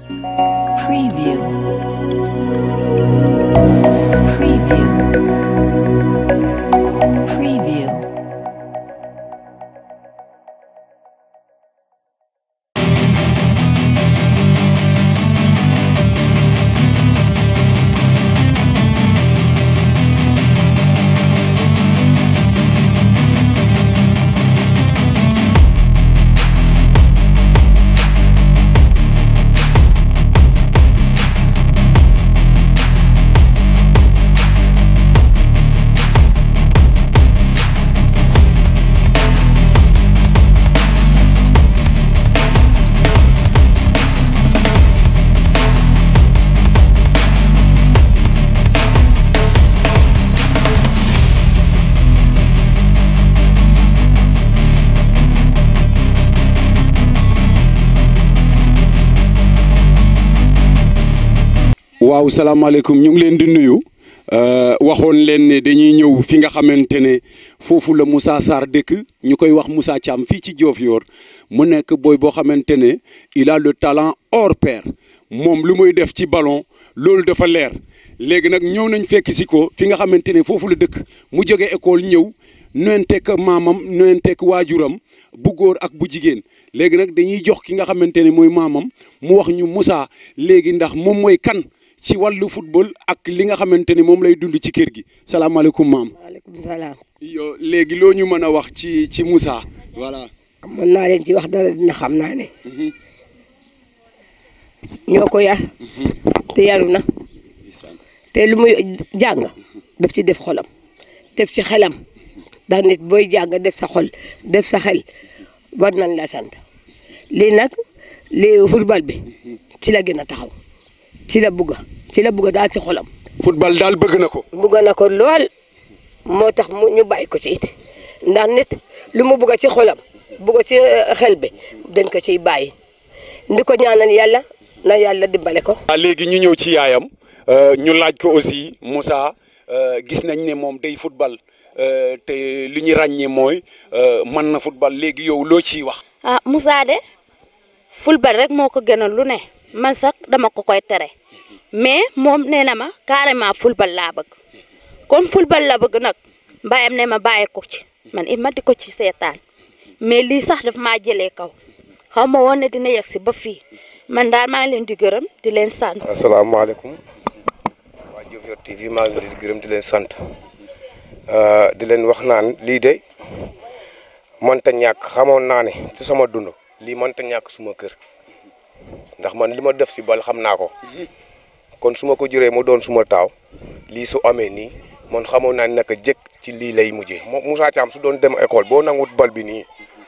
Preview. Preview. Preview. waaw salaamaaleykum ñu ngi leen di nuyu waxoon leen ne dañuy ñëw fi nga xamante ne foofu la Moussa Sarr dëkk ñu koy wax Moussa Thiam fii ci Diofior mu nekk booy boo xamante ne il a le talent hors pair moom lu muy def ci ballon loolu dafa leer léegi nag ñëw nañ fekk si ko fi nga xamante ne foofu la dëkk mu jóge école ñëw nuyenteeg maamam nuyenteeg waajuram bu góor ak bu jigéen léegi nag dañuy jox ki nga xamante ne mooy maamam mu wax ñu Moussa léegi ndax moom mooy kan. ci wàllu football ak li nga xamante ni moom lay dund ci kër gi salaamaaleykum maam. maaleykum salaam. yo léegi loo ñu mën a wax ci ci Moussa voilà. mën naa leen ci wax dara dina xam naa ne. ñoo ko yar. te yaru na. te lu muy jàng daf ci def xolam. def ci xelam. ndax nit booy jàng def sa xol def sa xel war nañ la sant lii nag lii football bi ci la gën a taxaw. ci la bugga ci la bugga daal ci xolam. football daal bëgg na ko. bugga na ko lool moo tax mu ñu bàyyi ko ci it ndax nit lu mu bugga ci xolam bugga ci xel bi dañ ko ciy bàyyi ndi ko ñaanal yàlla na yàlla dimbale ko. waaw léegi ñu ñëw ci yaayam ñu laaj ko aussi Moussa gis nañ ne moom day football te li ñu ràññee mooy mën na football léegi yow loo ciy wax. ah Moussa de football rek moo ko gënal lu ne. man sax dama ko koy tere mais moom nee na ma carrément football laa bëgg kon football la bëgg nag mbayam ne ma bàyyi ko ci man it ma di ko ci seetaan mais lii sax daf maa jëlee kaw xaw ma woon ne dina yegg si ba fii man daal maa ngi leen di gërëm di leen sant. asalaamaaleykum waa Diofior TV maa ngi leen di gërëm di leen sant di leen wax naan lii de mënta ñàkk xamoon naa ne ci sama dund lii mënta ñàkk suma kër. ndax man li ma def si bal xam naa ko kon su ma ko juree mu doon suma taaw lii su amee nii man xamoon naa ne naka jëkk ci lii lay mujjee moom Moussa Thiam su doon dem école boo nangut bal bi nii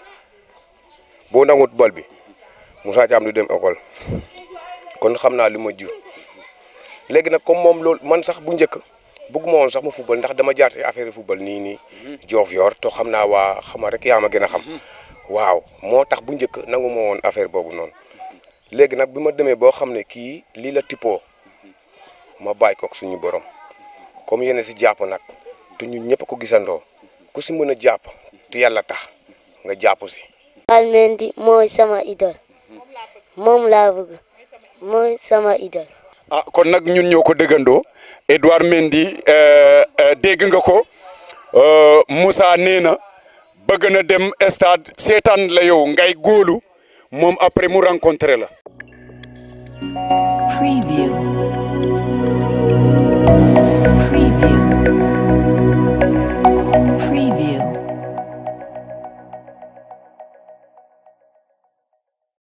boo nangut bal bi Moussa Thiam du dem école kon xam naa li ma jur léegi nag comme moom loolu man sax bu njëkk bëgguma woon sax ma football ndax dama jaar ci affaire football nii nii Diofior to xam naa waa xama rek yaa ma gën a xam waaw moo tax bu njëkk nangu ma woon affaire boobu noonu léegi nag bi ma demee boo xam ne kii lii la tippoo ma bàyyi ko ak suñu borom comme yéen si jàpp nag te ñun ñëpp ko gisandoo ku si mën a jàpp te yàlla tax nga jàpp si. Mendy mooy sama idole moom laa bëgg mooy sama idole. ah kon nag ñun ñoo ko déggandoo Edouard Mendy dégg nga ko Moussa nee na bëgg na dem stade seetaan la yow ngay góolu. moom après mu rencontré la. Preview.